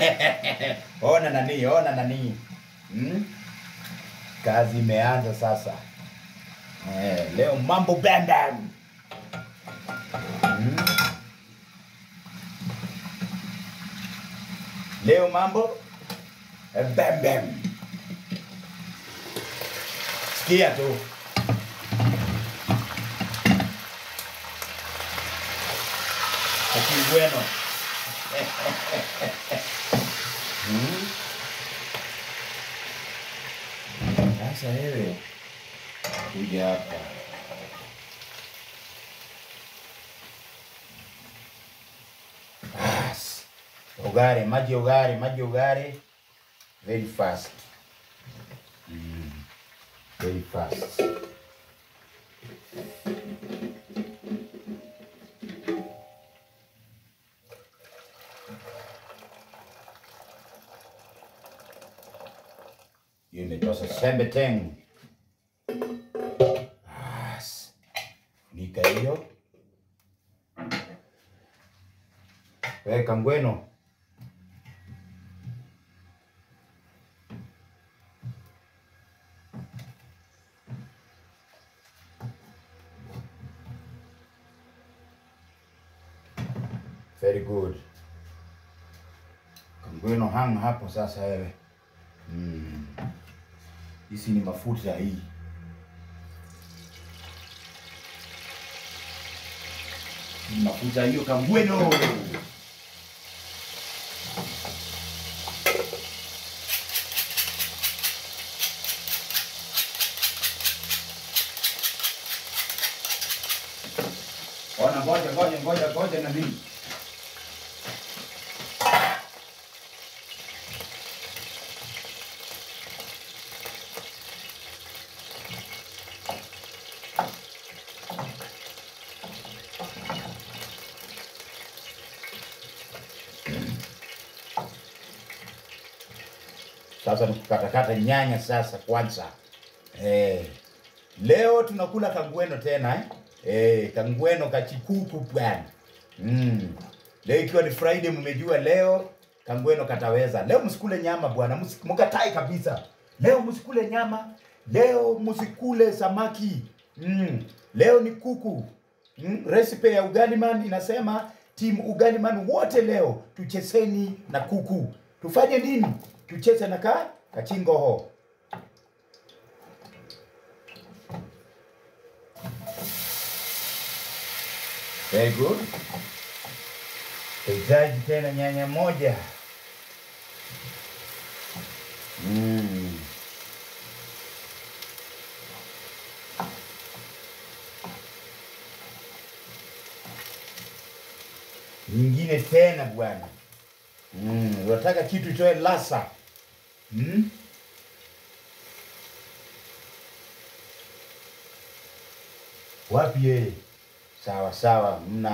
ona nani, ona nani. Hmm? Kazi imeanza sasa. Eh, leo mambo bam bam. Hmm? Leo mambo eh, bam bam. Sikia tu. Aquí bueno. Hmm? Sasa wewe kuja hapa. Bas. Ugare, maji ugare, maji ugare. Very fast. Mm. Very fast. Hiyo imetosha sembe tengu. Bas. Funika hiyo. Weka ngweno. Very good. Kangweno hang hapo sasa wewe. Mm. Hizi ni mafuta hii. Ni mafuta hiyo kangweno. Ona ngoja ngoja ngoja ngoja na mimi. Sasa ni kukatakata nyanya sasa kwanza. Eh, leo tunakula kangweno tena eh? Eh, kangweno kachikuku bwana. Mm. Leo ikiwa ni Friday mmejua leo kangweno kataweza. Leo msikule nyama bwana, msi- mkatai kabisa. Leo msikule nyama, leo msikule samaki. Mm. Leo ni kuku. Mm. Recipe ya Ugaliman inasema team Ugaliman wote leo tucheseni na kuku. Tufanye nini? Tucheze na ka kachingoho. Very good. Hitaji tena nyanya moja. Mm. Nyingine tena bwana. Mm. Unataka kitu itoe lasa. Mm? Wapi yeye? Sawa sawa, mna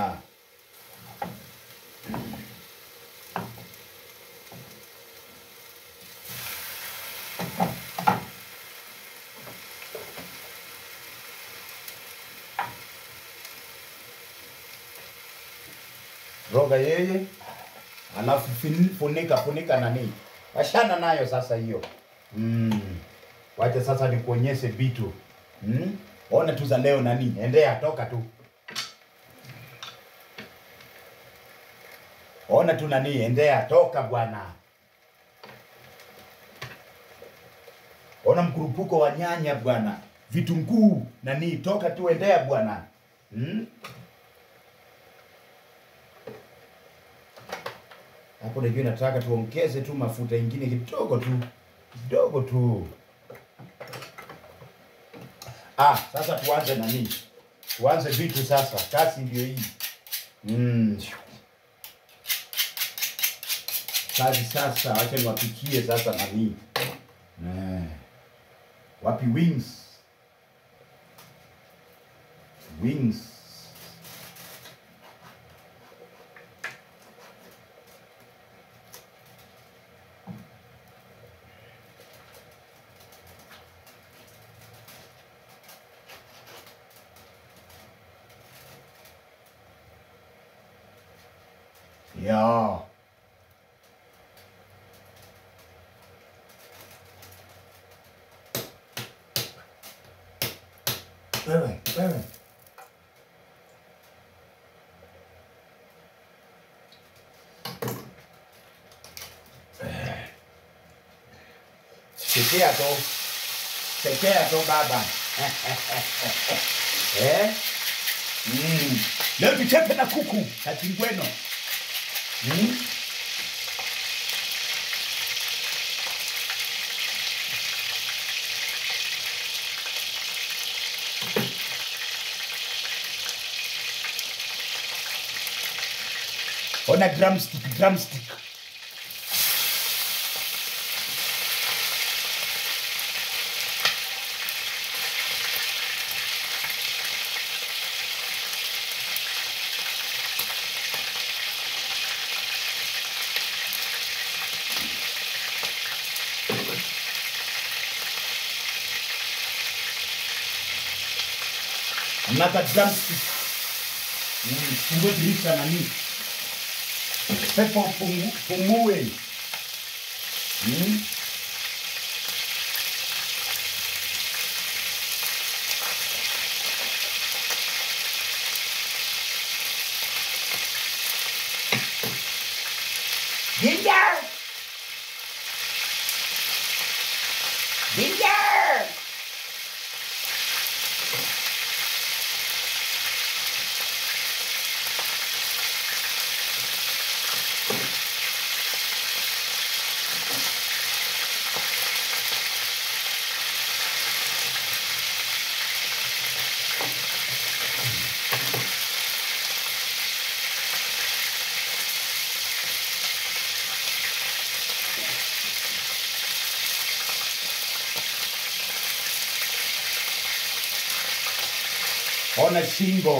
roga yeye, alafu fin- funika funika nani, washana nayo sasa hiyo. Mm. Wacha sasa nikuonyeshe vitu mm. Ona tu za leo nani, endea toka tu, ona tu nani, endea toka bwana. Ona mkurupuko wa nyanya bwana, vitunguu nani, toka tu, endea bwana mm. Hapo najua nataka tuongeze tu mafuta ingine kidogo tu kidogo tu. Ah, sasa tuanze nani? Tuanze vitu sasa. Kazi ndio hii. Mm. Kazi sasa, acha niwapikie sasa nani. Eh. Wapi wings? Wings. Ja. Wewe, wewe. Sikia tu. Sikia tu baba. eh? Mm. Leo tuchepe na kuku katingweno. Mm. Ona drumstick, drumstick. Another drumstick. Mm, fungue dirisha nani. Pepo pungu, pungue. Mm. Ginger! Ginger! Ona shingo.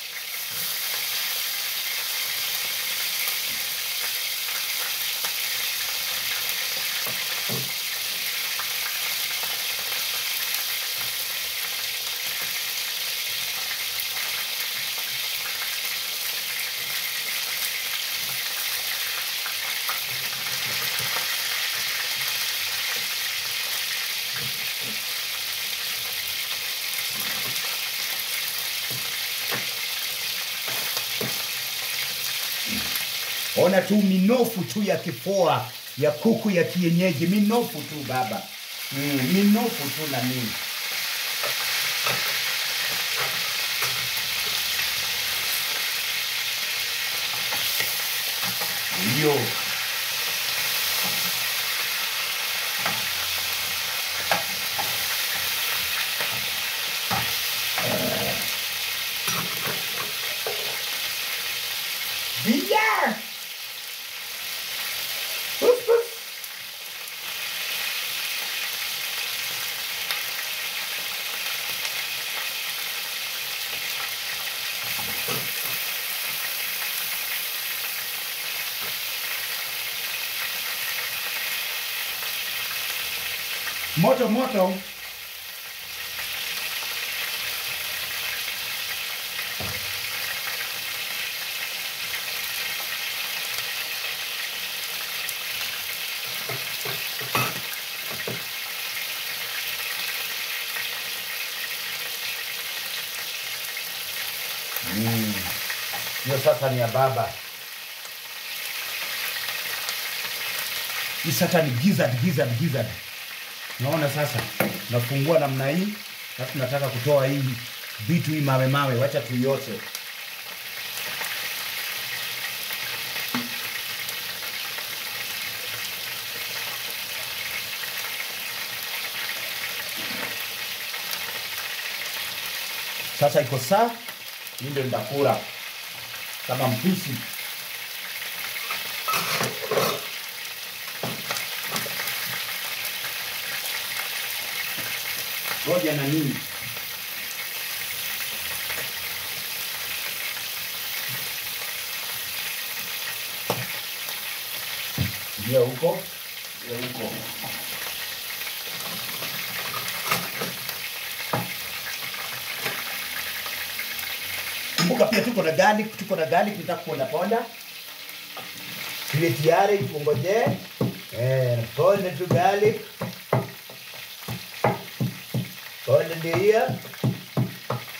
Ona tu minofu tu ya kifua ya kuku ya kienyeji, minofu tu baba. Mm, minofu tu na nini. Ndio. Ginger! Woof, woof. Moto moto. Mm. Hiyo sasa ni ya baba. Hii sasa ni gizzard, gizzard, gizzard. Naona sasa nafungua namna hii, na tunataka kutoa hii vitu hii mawe mawe, wacha tuioshe. Sasa iko saa, hii ndio nitakula kama mpishi. Ngoja na nini? Ndio huko, ndio huko. Kumbuka pia tuko na garlic, tuko na garlic nitakuponda ponda. Tuwe tayari tukungojee. Eh, ponda tu garlic. Ponda ndio hiyo.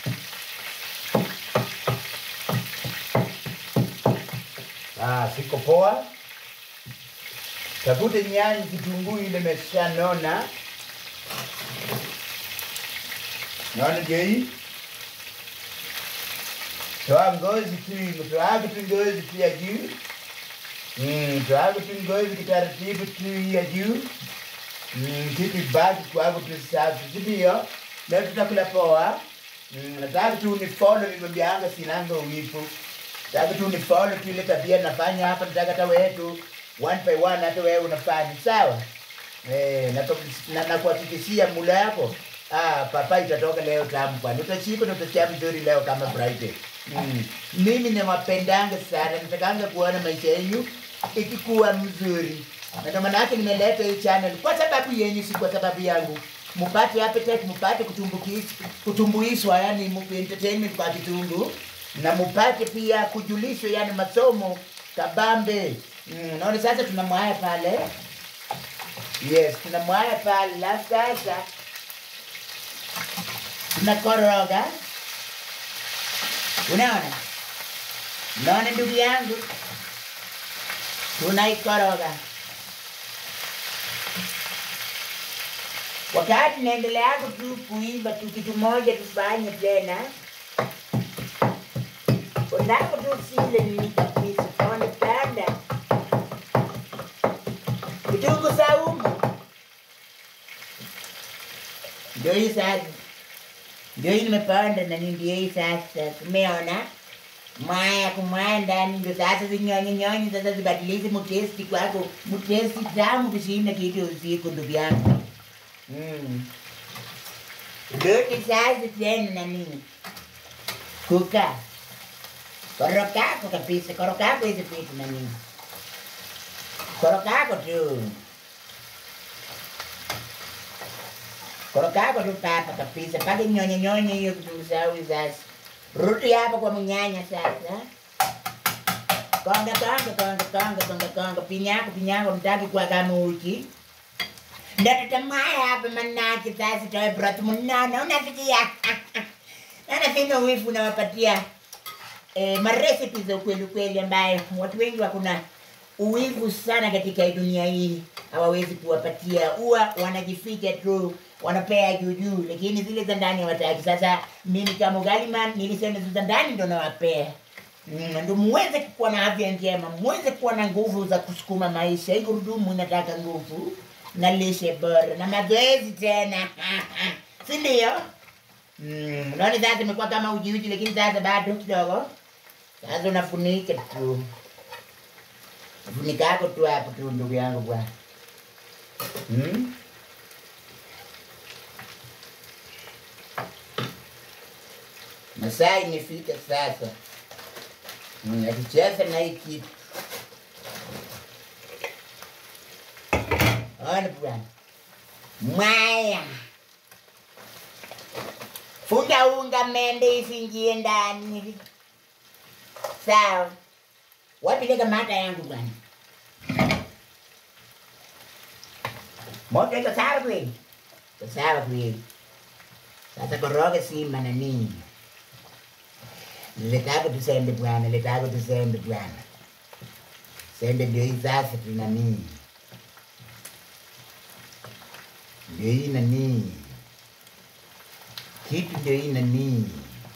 Ah, siko poa. Tafute nyanya, kitunguu ile imeshanona. Naona ndio hii. Toa ngozi tu, toa tu ngozi tu ya juu. Mm, toa tu ngozi kitaratibu tu ya juu. Mm, kitu baki kwako tu safi, si ndio? Leo tutakula poa. Mm, nataka tu ni follow nimembianga sinanga uwifu. Nataka tu ni follow tu ile tabia nafanya hapa, nataka hata wewe tu one by one hata wewe unafanya sawa. Eh, na na, na kuhakikishia mula yako ah, papa itatoka leo tamu kwani utachika na utasikia vizuri leo kama Friday. Mm. Mimi nawapendanga sana, natakanga kuona maisha yenu ikikuwa mzuri, na ndio maana yake nimeleta hii channel kwa sababu yenyu, si kwa sababu yangu. Mupate appetite, mupate kutumbukiz- kutumbuishwa, yani mu- entertainment kwa kitungu, na mupate pia kujulishwa, yani masomo kabambe. Mm, naona sasa tunamwaya pale Yes, tunamwaya pale la sasa tunakoroga. Unaona, unaona ndugu yangu, tunaikoroga. Wakati naendelea tu kuiva tu, kitu moja tufanye tena, unako tu sile nini kabisa, kaona panda kitunguu saumu ndio hii sasa, ndio hii nimepanda na ni ndio hii sasa. Umeona mwaya kumwaya ndani, ndio sasa zinyonyi nyonyi sasa zibadilishe mutesti kwako, mutesti tamu kushinda kitu usiku, ndugu yangu. Mm. Lote sasa tena na nini kuka korokako kabisa, korokako hizi vitu na nini, korokako tu korokako tu papa kabisa, mpaka nyonye nyonye hiyo kitunguu saumu sasa. Rudi hapa kwa mnyanya sasa. Konga konga konga konga konga konga pinyako pinyako mtaki kwa kama uchi. Ndatatamaya hapa manake sasa toe broth mnono unasikia. Anasema wifu unawapatia eh, marecipe za ukweli ukweli ambayo watu wengi wakuna uwivu sana katika hii dunia hii, hawawezi kuwapatia, huwa wanajificha tu, wanapea juu juu, lakini zile za ndani hawataki. Sasa mimi kama Ugaliman nilisema zile za ndani ndo nawapea Mm, ndo muweze kuwa na afya njema, muweze kuwa na nguvu za kusukuma maisha. Hii gurudumu inataka nguvu na lishe bora na mazoezi tena, si ndio? Mm, naona sasa imekuwa kama uji uji, lakini sasa bado kidogo. Sasa unafunika tu funika yako tu hapo tu, ndugu yangu bwana. Hmm? Masaa imefika sasa, Mm, akicheza na hii kitu. Ona bwana, mwaya funda unga mende isingie ndani, sawa? Wapeleka mata yangu bwana. Moto iko sawa kweli? Iko sawa kweli. Sasa koroga sima na nini? Letako tusembe bwana, letako tusembe bwana. Sembe ndio hii sasa tuna nini? Ndio hii na nini? Kitu ndio hii na nini?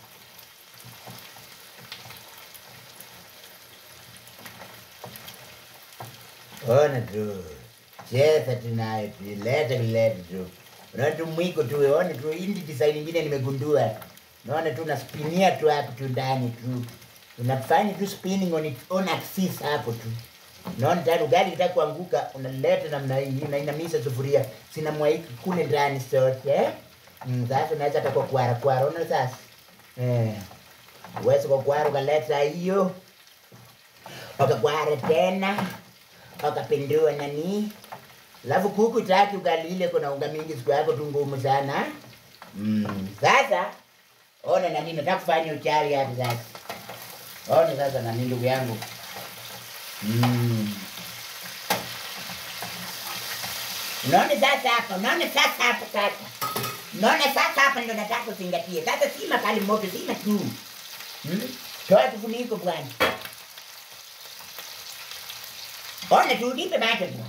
Ona tu. Cheza tunayo tu. Leta leta tu. Unaona tu mwiko tu. Ona tu hindi design nyingine nimegundua. Naona tu naspinia tu hapo tu ndani tu. Unafanya tu spinning on its own axis hapo tu. Naona tayari ugali kitaka kuanguka, unaleta namna hii, unainamisha sufuria, sina mwaiki kule ndani sote. Eh? Mm, sasa unaweza hata kwa kwara kwara, unaona sasa? Eh. Uweze kwa kwara ukaleta hiyo. Ukakwara tena wakapindua nani, alafu kuku taki ugali ile kuna unga mingi, siku yako tu ngumu sana. Mm. Sasa ona nani, nataka kufanya uchawi hapa sasa. Ona sasa nani, ndugu yangu mm. Unaona sasa hapa, unaona sasa hapa sasa, unaona sasa hapa ndo nataka kuzingatia sasa, si makali moto, si tu hmm? Toa kifuniko bwana Ona tu nipe macho tu.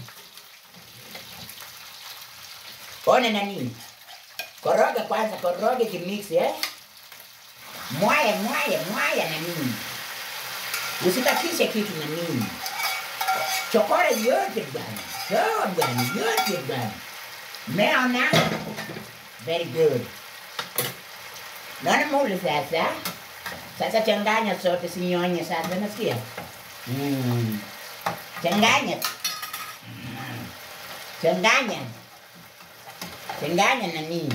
Ona nani? Koroga kwanza, koroga kimix eh? Mwaya, mwaya, mwaya na nini? Usibakishe kitu na nini? Chokora yote bwana. Toa bwana, yote bwana. Meona? Very good. Naona mule sasa. Sasa changanya sote sinyonye sasa nasikia? Mm. Changanya. Changanya. Changanya na nini?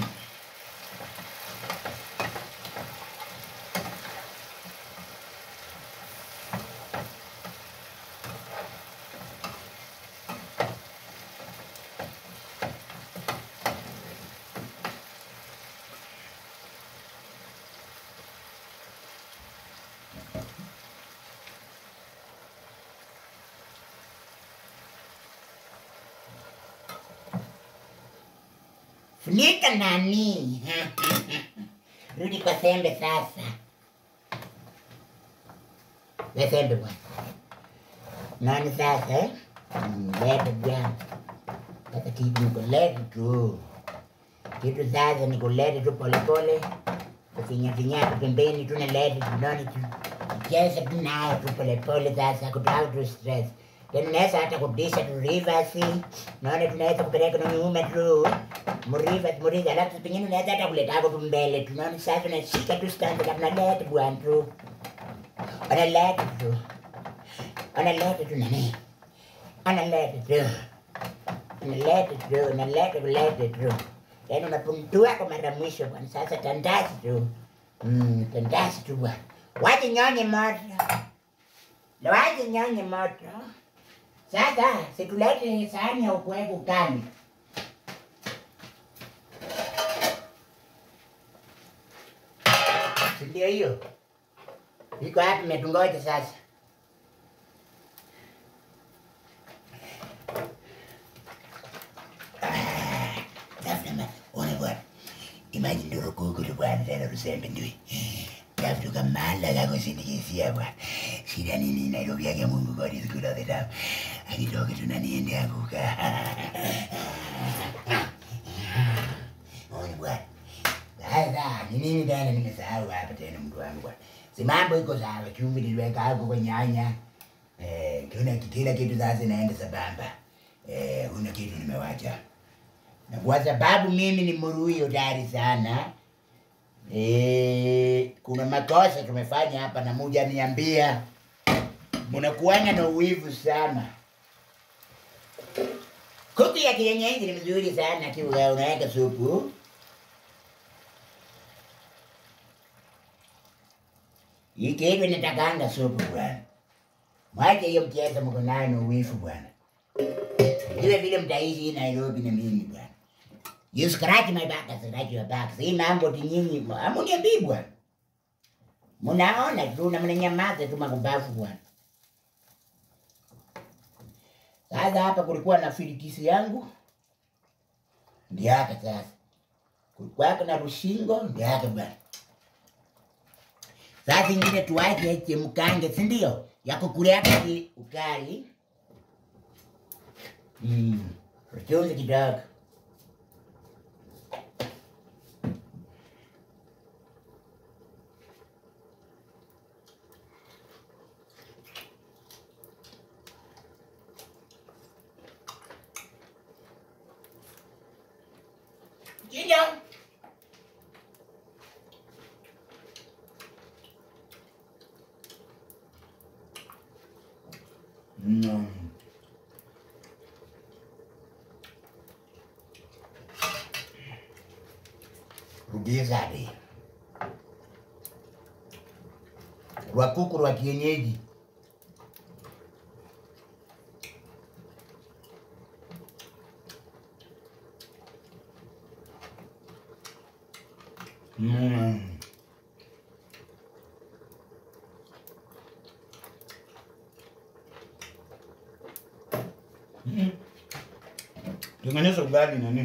Funika nani? Rudi kwa sembe sasa. We sembe bwana. Nani sasa eh? Mm, Lete bwana. Sasa kitu nikulete tu. Kitu sasa nikulete tu polepole. Kufinya-finya tu pembeni tu nalete tu nani tu. Cheza tu nayo tu polepole sasa kutoa tu stress. Tena naweza hata kurudisha tu rivers. Naona tunaweza kupeleka na nyuma tu. Muriva, muriva, alafu pengine unaweza hata kuleta hapo tu mbele. Tunaona sasa unashika tu stand up na lete bwana tu. Analeta tu. Analeta tu nani? Analeta tu. Analeta tu, analeta kuleta tu. Yaani unapuntua kwa mara mwisho bwana. Sasa tandazi tu. Mm, tandazi tu bwana. Waje nyonye moto. Waje nyonye moto. Sasa situlete sahani ya ukuweku kani. Si ndio hiyo? Iko wapi metungoja sasa? Ah, Tafuta ma, ona bwana. Imagine ndio kuku tu bwana tena rusembe ndio. Tafuta kamala kako sindikisia bwana. Shida nini Nairobi yake Mungu God is good all the time. Akitoka tunaniende anguka. Ona bwana. Sasa ni nini tena nimesahau hapa tena mtu wangu bwana. Si mambo iko sawa, chumvi niliweka hapo kwa nyanya. Eh, kila kila kitu sasa inaenda sambamba. Eh, huna kitu nimewacha. Na kwa sababu mimi ni mrui hodari sana. Eh, kuna makosa tumefanya hapa na muja niambia. Mnakuanga na uwivu sana. Kuku ya kienyeji ni mzuri sana kiwa unaweka supu. Hii kitu inatakanga supu bwana. Mwache hiyo mchezo mko nayo na uwivu bwana. Vile vile mtaishi hii Nairobi na mimi bwana. You scratch my back, I scratch your back. Si mambo ti nyinyi, amuniambii bwana. Munaona tu na mnanyamaza tu makubafu bwana. Sasa hapa kulikuwa na filikisi yangu. Ndio hapa sasa. Kulikuwa na rushingo, ndio hapa bwana. Sasa ingine tuache chemkange, si ndio? Ya kukulia kati ukali. Mm. Chumvi kidogo. Chinja. Mm. Rugiza hadi. Rwa kuku rwa kienyeji. Mm. Mm. Tengeneza ugali nani?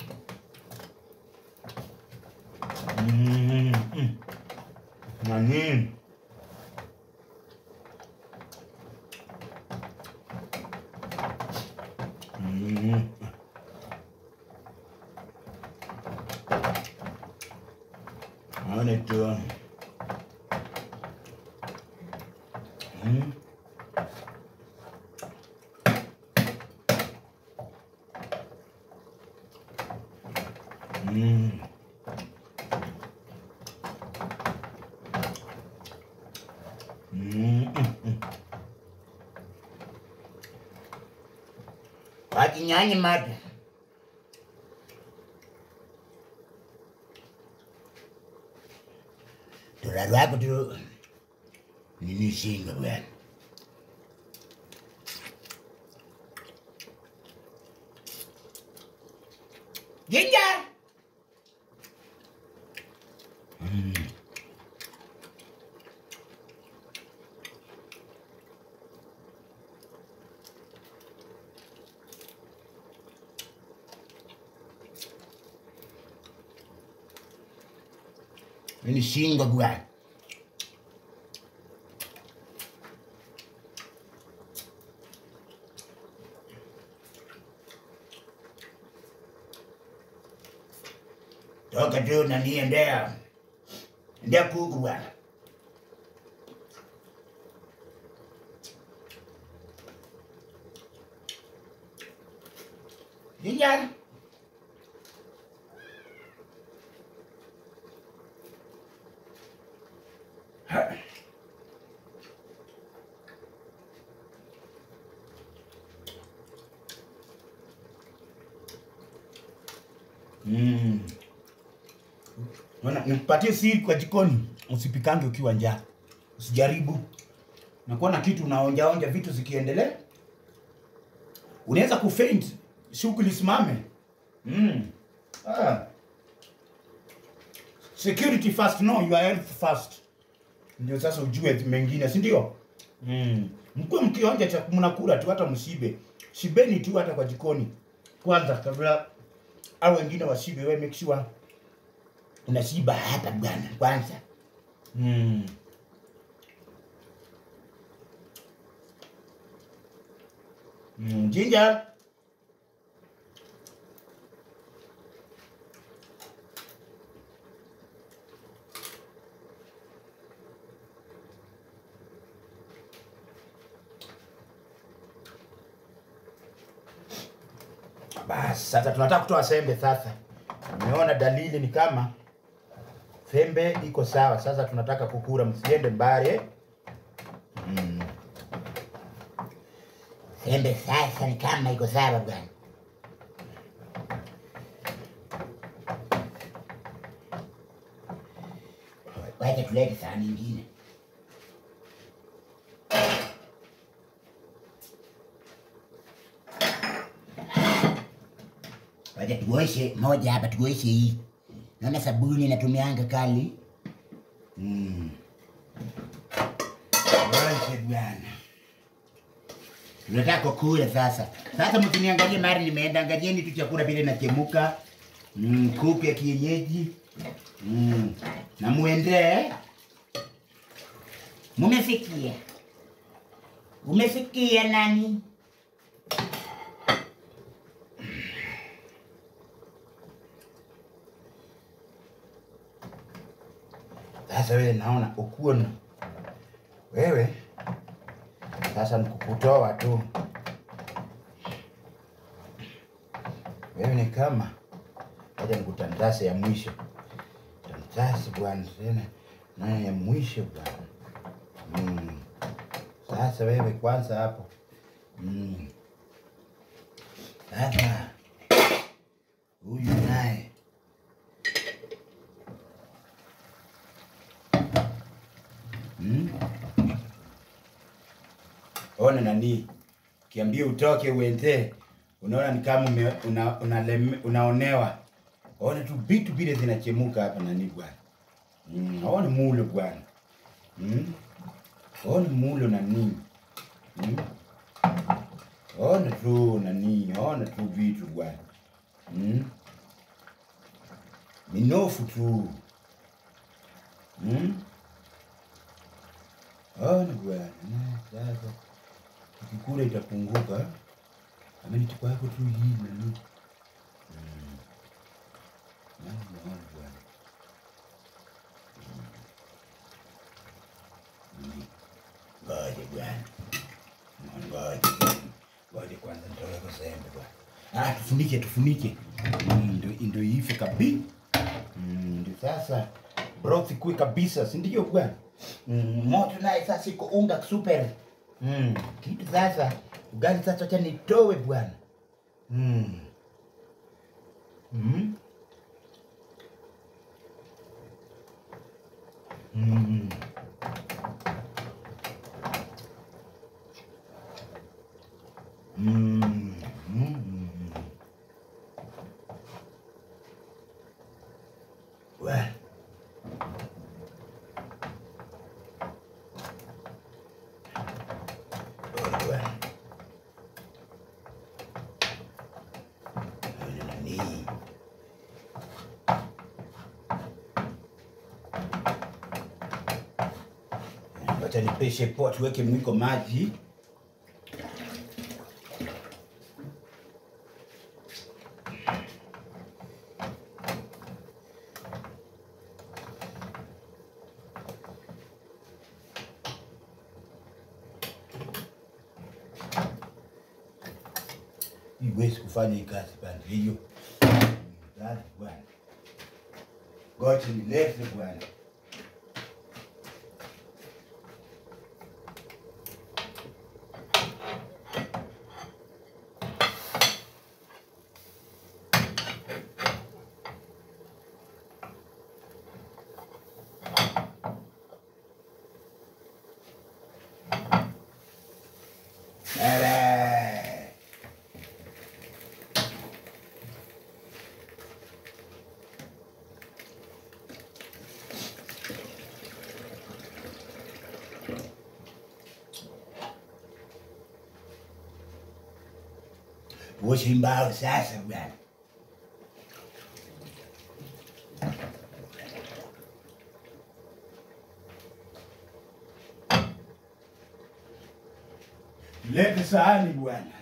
Mm. Mm. Nani? Mm. Mm. Mm, mm, mm. Wakinyanya mata. Tura lwako tu nini shinga bwana. Jinja. Nini shinga bwana. Toka tu nani endea. Endea kuku bwana. Jinja. Mm. Unaona, Nikupatie siri kwa jikoni, usipikange ukiwa njaa, usijaribu. Nakuwa na kitu unaonja onja vitu zikiendelea, unaweza kufaint, shughuli simame. Mm. Ah. Security first, no, your health first. Ndio sasa ujue mengine, si ndio? Mm. Mkuwe mkionja cha mnakula tu, hata msibe, shibeni tu hata kwa jikoni kwanza, kabla au wengine washibe. Wewe make sure unashiba hapa bwana kwanza. Mm. Mm, Ginger. Basi sasa tunataka kutoa sembe sasa. Nimeona dalili ni kama fembe iko sawa. Sasa tunataka kukura, msiende mbali. Mm. Sembe sasa ni kama iko sawa bwana. Wacha tulete sahani nyingine. Wacha tuoshe moja hapa, tuoshe hii. Naona sabuni natumianga kali. Mm. Oshe bwana. Tunataka kukula sasa. Sasa msiniangalie mari nimeenda, angalieni tu chakula vile nachemuka. Mm, kuku ya kienyeji. Mm. Na muende. Mumesikia? Umesikia nani? Sasa wewe naona ukuwe na wewe sasa nikukutoa tu. Wewe ni kama acha nikutandase ya mwisho. Tandase bwana tena na ya mwisho bwana. Mm. Sasa wewe kwanza hapo. Mm. Sasa huyu naye Mm. Ona nani kiambia utoke uende, unaona ni kama ume, una, unaleme, unaonewa. Ona tu vitu vile zinachemuka hapa nani bwana. Mm. Ona mulo bwana. Mm. Ona mulo nani. Mm. Ona tu nani, ona tu vitu bwana. Mm. Minofu tu. Mm. Ona bwana, na sasa ukikula itapunguka. Ameni tuko yako tu hii nani. Mm. Nani naona bwana. Mm. Mm. Ngoja bwana. Ngoja. Ngoja kwanza nitaweka sembe bwana. Ah, tufunike tufunike. Mm, Ndio ndio ife kabi. Mm, Ndio sasa broth ikue kabisa, si ndio bwana? Mm, moto naye sasa iko unga super. Mm, kitu sasa ugali sasa acha nitowe bwana. Mm. Mm. Mm. Mm. Mm. Well. Oh, well. Nani? Wacha nipeshe poa, tuweke mwiko maji. Iwezi kufanya hii kazi bana, hiyo Bana, bwana. Ngoja nilete bwana. Baba. Tuoshe mbao sasa bwana. Lete sahani bwana.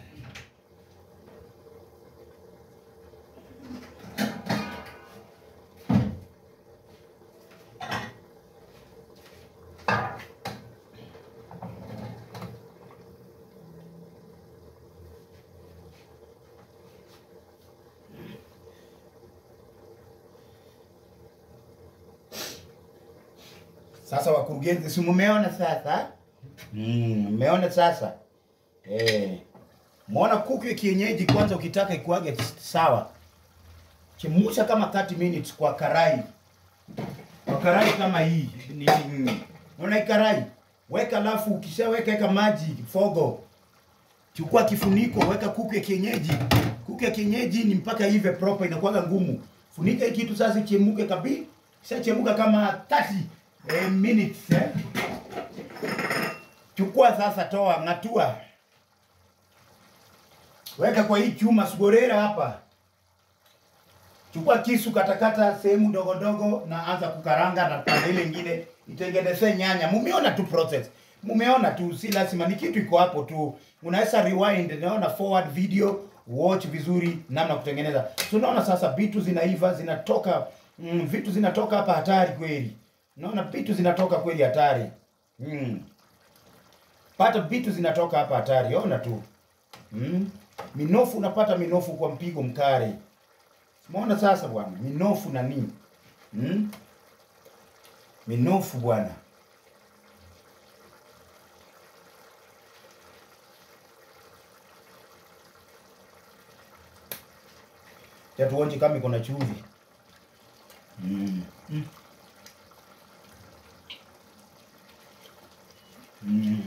Sasa wakurugenzi, si mumeona sasa? Mm, mmeona sasa? Eh. Muona kuku ya kienyeji kwanza ukitaka ikuage sawa. Chemusha kama 30 minutes kwa karai. Kwa karai kama hii. Ni mm. Unaona hii karai? Weka alafu ukishaweka weka maji fogo. Chukua kifuniko, weka kuku ya kienyeji. Kuku ya kienyeji ni mpaka ive proper inakuwa ngumu. Funika hii kitu sasa ichemuke kabisa. Kishachemuka kama 30 eh, minutes eh. Chukua sasa, toa, ng'atua, weka kwa hii chuma sugorera hapa. Chukua kisu, katakata sehemu ndogo ndogo, na anza kukaranga na pande ile ingine itengeneze nyanya. Mumeona tu process, mumeona tu, si lazima ni kitu iko hapo tu. Unaweza rewind, naona forward video, watch vizuri namna kutengeneza. Tunaona sasa vitu zinaiva, zinatoka mm, vitu zinatoka hapa hatari kweli. Naona vitu zinatoka kweli hatari mm. Pata vitu zinatoka hapa hatari, ona tu mm. Minofu unapata minofu kwa mpigo mkali. Umeona sasa bwana, minofu na nini mm. Minofu bwana. Ya tuonje kama iko na chumvi mm. Mm. Mm.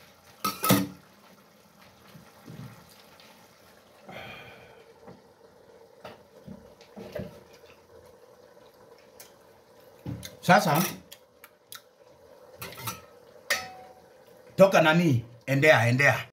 Sasa toka nani, endea endea